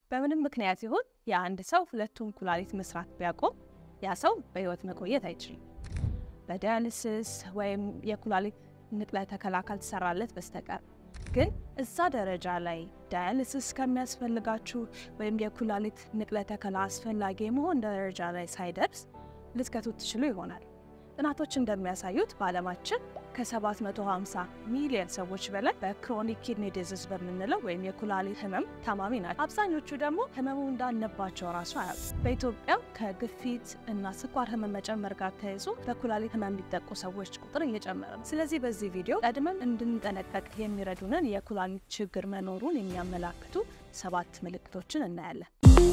በምንም ምክንያት ይሁን የአንድ ሰው ሁለቱም ኩላሊት መስራት ቢያቆም ያ ሰው በህይወት መቆየት አይችልም። በዳያሊሲስ ወይም የኩላሊት ንቅለ ተከላ ካልተሰራለት በስተቀር ግን እዛ ደረጃ ላይ ዳያሊሲስ ከሚያስፈልጋችሁ ወይም የኩላሊት ንቅለ ተከላ አስፈላጊ የመሆን ደረጃ ላይ ሳይደርስ ልትከቱ ትችሉ ይሆናል። ጥናቶች እንደሚያሳዩት በዓለማችን ከ750 ሚሊዮን ሰዎች በላይ በክሮኒክ ኪድኒ ዲዚዝ በምንለው ወይም የኩላሊት ህመም ታማሚ ናቸው። አብዛኞቹ ደግሞ ህመሙ እንዳለባቸው ራሱ አያውቁም። በኢትዮጵያ ከግፊት እና ስኳር ህመም መጨመር ጋር ተያይዞ በኩላሊት ህመም የሚጠቁ ሰዎች ቁጥር እየጨመረ ነው። ስለዚህ በዚህ ቪዲዮ ቀድመን እንድንጠነቀቅ የሚረዱንን የኩላሊት ችግር መኖሩን የሚያመላክቱ ሰባት ምልክቶችን እናያለን።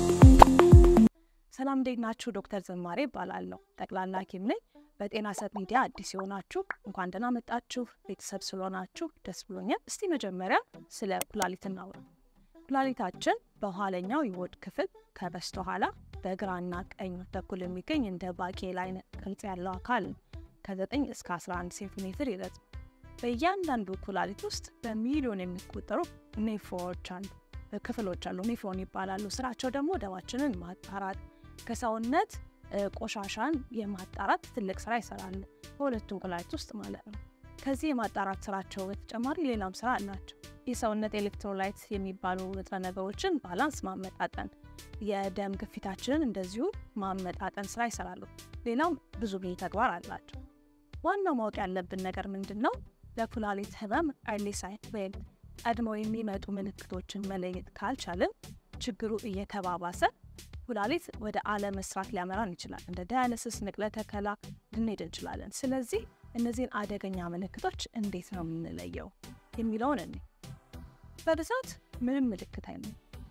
ሰላም እንዴት ናችሁ? ዶክተር ዝማሬ እባላለሁ። ጠቅላላ ሐኪም ነኝ። በጤና ሰብ ሚዲያ አዲስ የሆናችሁ እንኳን ደህና መጣችሁ። ቤተሰብ ስለሆናችሁ ደስ ብሎኛል። እስቲ መጀመሪያ ስለ ኩላሊት እናውራ። ኩላሊታችን በኋለኛው የሆድ ክፍል ከበስተኋላ በግራና ቀኝ በኩል የሚገኝ እንደ ባቄላ አይነት ቅርጽ ያለው አካል ነው። ከ9 እስከ 11 ሴንቲሜትር ይረዝም። በእያንዳንዱ ኩላሊት ውስጥ በሚሊዮን የሚቆጠሩ ኔፍሮች አሉ ክፍሎች አሉ። ኔፍሮን ይባላሉ። ስራቸው ደግሞ ደማችንን ማጣራት ከሰውነት ቆሻሻን የማጣራት ትልቅ ስራ ይሰራሉ፣ በሁለቱም ኩላሊት ውስጥ ማለት ነው። ከዚህ የማጣራት ስራቸው በተጨማሪ ሌላም ስራ አላቸው። የሰውነት ኤሌክትሮላይት የሚባሉ ንጥረ ነገሮችን ባላንስ ማመጣጠን፣ የደም ግፊታችንን እንደዚሁ ማመጣጠን ስራ ይሰራሉ። ሌላም ብዙ ብዙ ተግባር አላቸው። ዋናው ማወቅ ያለብን ነገር ምንድን ነው? ለኩላሊት ህመም ኤርሊ ሳይን ወይም ቀድመው የሚመጡ ምልክቶችን መለየት ካልቻልን ችግሩ እየተባባሰ ኩላሊት ወደ አለመስራት ሊያመራን ይችላል። እንደ ዳያሊሲስ፣ ንቅለ ተከላ ልንሄድ እንችላለን። ስለዚህ እነዚህን አደገኛ ምልክቶች እንዴት ነው የምንለየው የሚለውን እኔ በብዛት ምንም ምልክት አይነ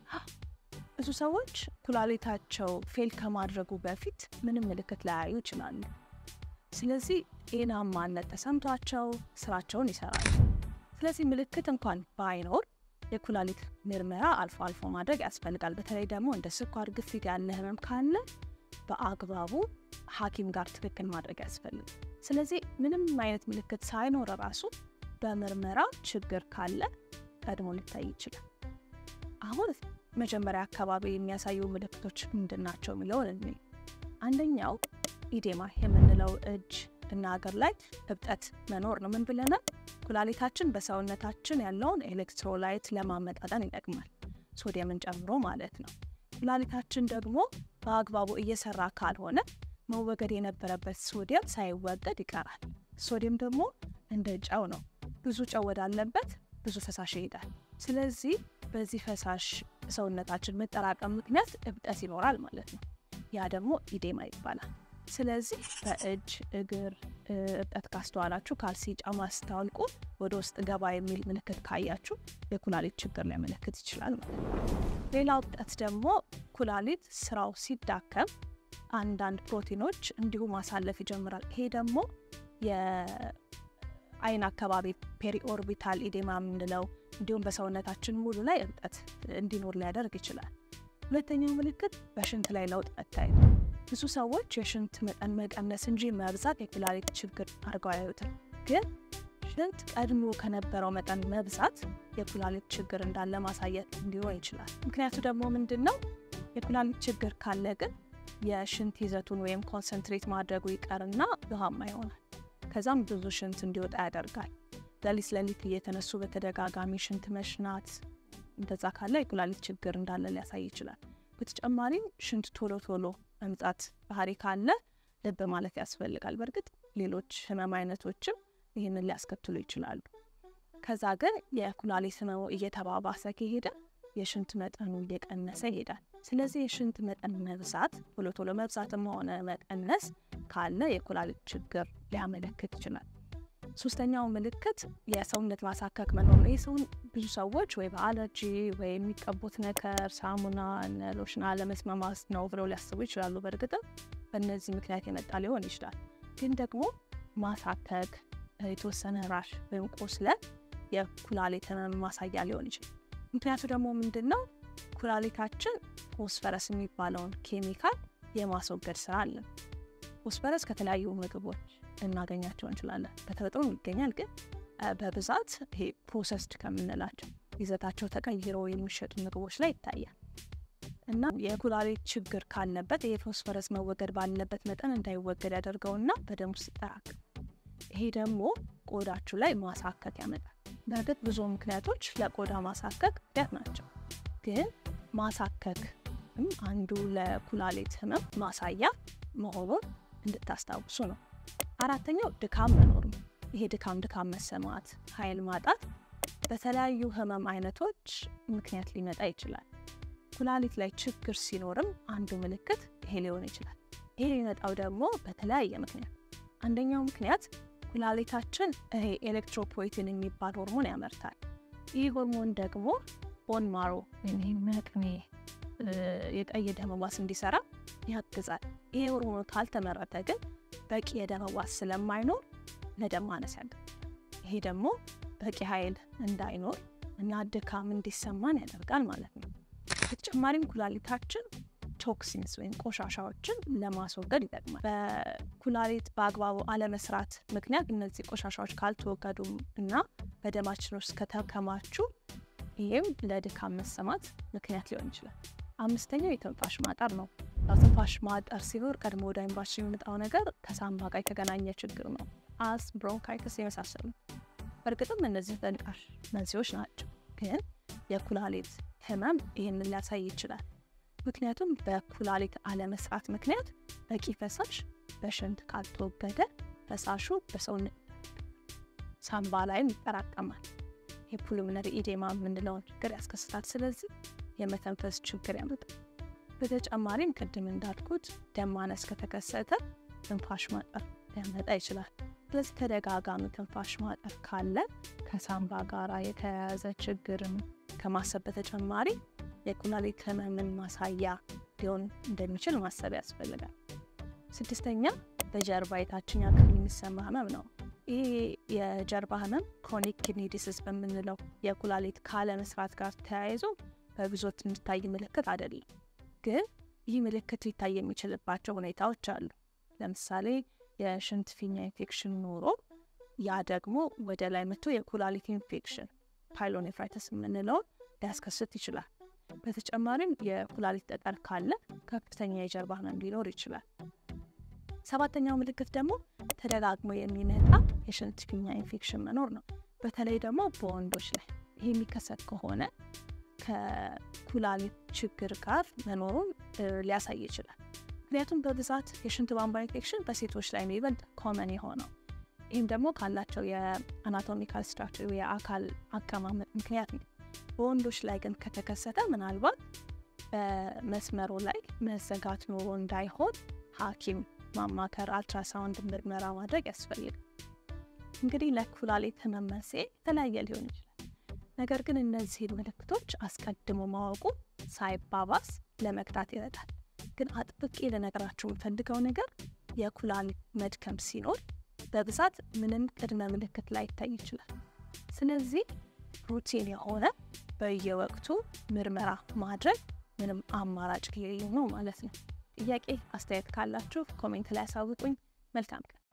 ብዙ ሰዎች ኩላሊታቸው ፌል ከማድረጉ በፊት ምንም ምልክት ላያዩ ይችላሉ። ስለዚህ ጤናማነት ተሰምቷቸው ስራቸውን ይሰራሉ። ስለዚህ ምልክት እንኳን ባይኖር የኩላሊት ምርመራ አልፎ አልፎ ማድረግ ያስፈልጋል። በተለይ ደግሞ እንደ ስኳር፣ ግፊት ያለ ህመም ካለ በአግባቡ ሐኪም ጋር ትክክል ማድረግ ያስፈልጋል። ስለዚህ ምንም አይነት ምልክት ሳይኖር ራሱ በምርመራ ችግር ካለ ቀድሞ ሊታይ ይችላል። አሁን መጀመሪያ አካባቢ የሚያሳዩ ምልክቶች ምንድን ናቸው የሚለውን እኔ አንደኛው ኢዴማ የምንለው እጅ እና እግር ላይ እብጠት መኖር ነው። ምን ብለናል? ኩላሊታችን በሰውነታችን ያለውን ኤሌክትሮላይት ለማመጣጠን ይጠቅማል፣ ሶዲየምን ጨምሮ ማለት ነው። ኩላሊታችን ደግሞ በአግባቡ እየሰራ ካልሆነ መወገድ የነበረበት ሶዲየም ሳይወገድ ይቀራል። ሶዲየም ደግሞ እንደ ጨው ነው። ብዙ ጨው ወዳለበት ብዙ ፈሳሽ ይሄዳል። ስለዚህ በዚህ ፈሳሽ ሰውነታችን መጠራቀም ምክንያት እብጠት ይኖራል ማለት ነው። ያ ደግሞ ኢዴማ ይባላል። ስለዚህ በእጅ እግር እብጠት ካስተዋላችሁ፣ ካልሲ ጫማ ስታወልቁ ወደ ውስጥ ገባ የሚል ምልክት ካያችሁ የኩላሊት ችግር ሊያመለክት ይችላል ማለት ነው። ሌላው እብጠት ደግሞ ኩላሊት ስራው ሲዳከም አንዳንድ ፕሮቲኖች እንዲሁ ማሳለፍ ይጀምራል። ይሄ ደግሞ የአይን አካባቢ ፔሪኦርቢታል ኢዴማ የምንለው እንዲሁም በሰውነታችን ሙሉ ላይ እብጠት እንዲኖር ሊያደርግ ይችላል። ሁለተኛው ምልክት በሽንት ላይ ለውጥ መታየት ብዙ ሰዎች የሽንት መጠን መቀነስ እንጂ መብዛት የኩላሊት ችግር አድርገው አያዩትም። ግን ሽንት ቀድሞ ከነበረው መጠን መብዛት የኩላሊት ችግር እንዳለ ማሳየት ሊሆን ይችላል። ምክንያቱ ደግሞ ምንድን ነው? የኩላሊት ችግር ካለ ግን የሽንት ይዘቱን ወይም ኮንሰንትሬት ማድረጉ ይቀርና ውሃማ ይሆናል። ከዛም ብዙ ሽንት እንዲወጣ ያደርጋል። ሌሊት ሌሊት እየተነሱ በተደጋጋሚ ሽንት መሽናት፣ እንደዛ ካለ የኩላሊት ችግር እንዳለ ሊያሳይ ይችላል። በተጨማሪም ሽንት ቶሎ ቶሎ መምጣት ባህሪ ካለ ልብ ማለት ያስፈልጋል። በእርግጥ ሌሎች ህመም አይነቶችም ይህንን ሊያስከትሉ ይችላሉ። ከዛ ግን የኩላሊት ህመሙ እየተባባሰ ከሄደ የሽንት መጠኑ እየቀነሰ ይሄዳል። ስለዚህ የሽንት መጠን መብዛት ቶሎ ቶሎ መብዛትም ሆነ መቀነስ ካለ የኩላሊት ችግር ሊያመለክት ይችላል። ሶስተኛው ምልክት የሰውነት ማሳከክ መኖር ነው። ይህ ብዙ ሰዎች ወይ በአለርጂ ወይ የሚቀቡት ነገር ሳሙና፣ ሎሽን አለመስማማት ነው ብለው ሊያስቡ ይችላሉ። በእርግጥም በእነዚህ ምክንያት የመጣ ሊሆን ይችላል። ግን ደግሞ ማሳከክ፣ የተወሰነ ራሽ ወይም ቁስለት የኩላሊት ህመም ማሳያ ሊሆን ይችላል። ምክንያቱ ደግሞ ምንድን ነው? ኩላሊታችን ፎስፈረስ የሚባለውን ኬሚካል የማስወገድ ስራ አለን። ፎስፈረስ ከተለያዩ ምግቦች እናገኛቸው እንችላለን። በተፈጥሮ ይገኛል፣ ግን በብዛት ይሄ ፕሮሰስድ ከምንላቸው ይዘታቸው ተቀይሮ የሚሸጡ ምግቦች ላይ ይታያል። እና የኩላሊት ችግር ካለበት ይሄ ፎስፈረስ መወገድ ባለበት መጠን እንዳይወገድ ያደርገውና በደም ውስጥ ይጠራቀም። ይሄ ደግሞ ቆዳችሁ ላይ ማሳከክ ያመጣል። በእርግጥ ብዙ ምክንያቶች ለቆዳ ማሳከክ ምክንያት ናቸው፣ ግን ማሳከክ አንዱ ለኩላሊት ህመም ማሳያ መሆኑን እንድታስታውሱ ነው። አራተኛው ድካም መኖር ነው። ይሄ ድካም ድካም መሰማት፣ ኃይል ማጣት በተለያዩ ህመም አይነቶች ምክንያት ሊመጣ ይችላል። ኩላሊት ላይ ችግር ሲኖርም አንዱ ምልክት ይሄ ሊሆን ይችላል። ይሄ ሊመጣው ደግሞ በተለያየ ምክንያት፣ አንደኛው ምክንያት ኩላሊታችን ይሄ ኤሌክትሮፖይቲን የሚባል ሆርሞን ያመርታል። ይህ ሆርሞን ደግሞ ቦን ማሮ ወይም መቅኔ የቀይ ደም ሕዋስ እንዲሰራ ያግዛል። ይሄ ሆርሞን ካልተመረተ ግን በቂ የደም ሕዋስ ስለማይኖር ለደም ማነስ ያጋል። ይሄ ደግሞ በቂ ኃይል እንዳይኖር እና ድካም እንዲሰማን ያደርጋል ማለት ነው። በተጨማሪም ኩላሊታችን ቶክሲንስ ወይም ቆሻሻዎችን ለማስወገድ ይጠቅማል። በኩላሊት በአግባቡ አለመስራት ምክንያት እነዚህ ቆሻሻዎች ካልተወገዱ እና በደማችን ውስጥ ከተከማቹ ይህም ለድካም መሰማት ምክንያት ሊሆን ይችላል። አምስተኛው የትንፋሽ ማጠር ነው። ትንፋሽ ማጠር ሲኖር ቀድሞ ወደ አይምሯችን የሚመጣው ነገር ከሳምባ ጋር የተገናኘ ችግር ነው። አስ ብሮንካይተስ የመሳሰሉ በእርግጥም እነዚህ ተንቃሽ መንስኤዎች ናቸው። ግን የኩላሊት ህመም ይህንን ሊያሳይ ይችላል። ምክንያቱም በኩላሊት አለመስራት ምክንያት በቂ ፈሳሽ በሽንት ካልተወገደ ፈሳሹ በሰውነት ሳምባ ላይም ይጠራቀማል። የፑልሞነሪ ኢዴማ የምንለውን ችግር ያስከስታል። ስለዚህ የመተንፈስ ችግር ያመጣል። በተጨማሪም ቅድም እንዳልኩት ደም ማነስ ከተከሰተ ትንፋሽ ማጠር ሊያመጣ ይችላል። ስለዚህ ተደጋጋሚ ትንፋሽ ማጠር ካለ ከሳምባ ጋር የተያያዘ ችግርን ከማሰብ በተጨማሪ የኩላሊት ህመምን ማሳያ ሊሆን እንደሚችል ማሰብ ያስፈልጋል። ስድስተኛ በጀርባ የታችኛ ክፍል የሚሰማ ህመም ነው። ይህ የጀርባ ህመም ክሮኒክ ኪድኒ ዲሲዝ በምንለው የኩላሊት ካለመስራት ጋር ተያይዞ በብዙዎች የሚታይ ምልክት አይደለም። ግን ይህ ምልክት ሊታይ የሚችልባቸው ሁኔታዎች አሉ። ለምሳሌ የሽንት ፊኛ ኢንፌክሽን ኖሮ ያ ደግሞ ወደ ላይ መጥቶ የኩላሊት ኢንፌክሽን ፓይሎኔፍራይተስ የምንለውን ሊያስከስት ይችላል። በተጨማሪም የኩላሊት ጠጠር ካለ ከፍተኛ የጀርባ ህመም ሊኖር ይችላል። ሰባተኛው ምልክት ደግሞ ተደጋግሞ የሚመጣ የሽንት ፊኛ ኢንፌክሽን መኖር ነው። በተለይ ደግሞ በወንዶች ላይ ይህ የሚከሰት ከሆነ ከኩላሊት ችግር ጋር መኖሩን ሊያሳይ ይችላል። ምክንያቱም በብዛት የሽንት ቧንቧ ኢንፌክሽን በሴቶች ላይ ነው ይበልጥ ኮመን የሆነው። ይህም ደግሞ ካላቸው የአናቶሚካል ስትራክቸር የአካል አቀማመጥ ምክንያት ነው። በወንዶች ላይ ግን ከተከሰተ ምናልባት በመስመሩ ላይ መዘጋት ኖሮ እንዳይሆን ሐኪም ማማከር፣ አልትራሳውንድ ምርመራ ማድረግ ያስፈልጋል። እንግዲህ ለኩላሊት ህመም መንስኤ የተለያየ ሊሆን ይችላል። ነገር ግን እነዚህን ምልክቶች አስቀድሞ ማወቁ ሳይባባስ ለመግታት ይረዳል። ግን አጥብቄ ልነግራችሁ የምፈልገው ነገር የኩላሊት መድከም ሲኖር በብዛት ምንም ቅድመ ምልክት ላይ ይታይ ይችላል። ስለዚህ ሩቲን የሆነ በየወቅቱ ምርመራ ማድረግ ምንም አማራጭ የሌለው ነው ማለት ነው። ጥያቄ አስተያየት ካላችሁ ኮሜንት ላይ ያሳውቁኝ። መልካም ቀን።